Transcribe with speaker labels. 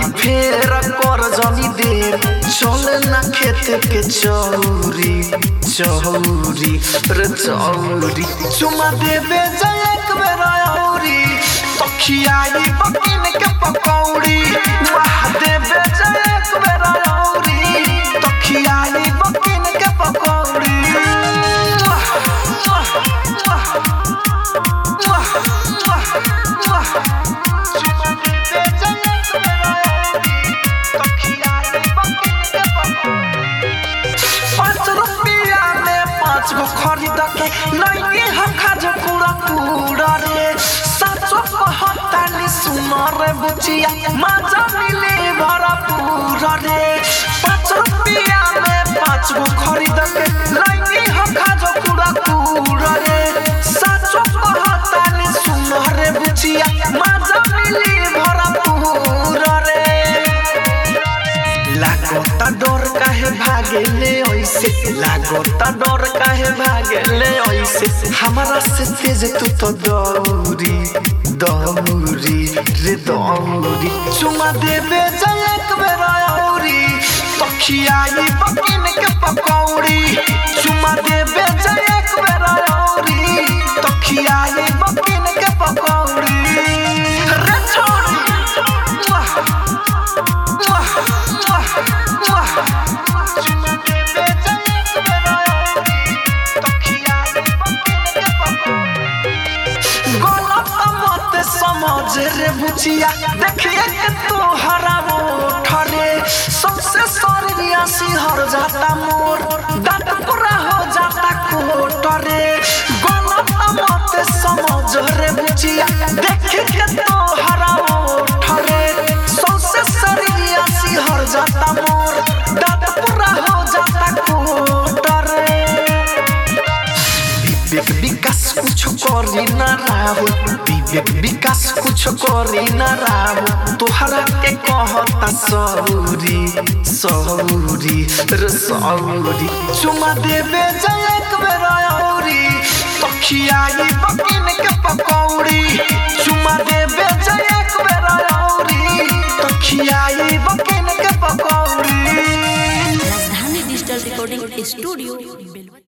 Speaker 1: फेर कर जनी देर चल ना खेत के चौरी चौरी रे चौरी चुमा देबे जय एक बेर औरी तखियाई बकिन के पकौड़ी वाह देबे जय एक बेर औरी तखियाई बकिन के पकौड़ी वाह, वाह, वाह, वाह, वाह, वाह। चुमा देबे जय एक बेर औरी, तखियाई बकिन के पकौड़ी। पाँच रुपया में पाँच गो खरीद के लैनी हम खाजो कूड़ा कूड़ा रे सचो कहतानी सुनो रे बुचिया मजा मिले भरा पूरा रे पाँच रुपया में पाँच गो खरीद के लैनी हम खाजो कूड़ा कूड़ा रे सचो कहतानी सुनो रे बुचिया मजा मिले भरा पूरा रे लागता डर काहे भागेले ऐसे लागता डर काहे भागेले ऐसे हमारा से तेज तू तो दौरी दौरी रे दौरी चुमा देबे जय एक बेर औरी तखियाई बकिन के पकौड़ी चुमा देबे जय एक बेर औरी तखियाई बकिन के पकौड़ी रे छोड़ी वाह वाह वाह वाह चुमा देबे जय एक बेर औरी तखियाई बकिन के पकौड़ी गलत मत समझ रे बुचिया देखिए के तोहरा ठरे सबसे सरिया सिहर जाता मोर दांत पूरा हो जाता कोटरे गलत मत समझ रे बुचिया देखिए के तोहरा ठरे सबसे सरिया सिहर जाता मोर दांत पूरा हो जाता कोटरे विवेक विकास कुछ करी ना राहुल विवेक विकास कुछ करी ना राहुल तोहरा के कहता सौरी सौरी रे सौरी चुमा देबे जय एक बेर औरी तखियाई बकिन के पकौड़ी चुमा देबे जय एक बेर औरी तखियाई बकिन के पकौड़ी
Speaker 2: राजधानी डिजिटल रिकॉर्डिंग स्टूडियो बेलवा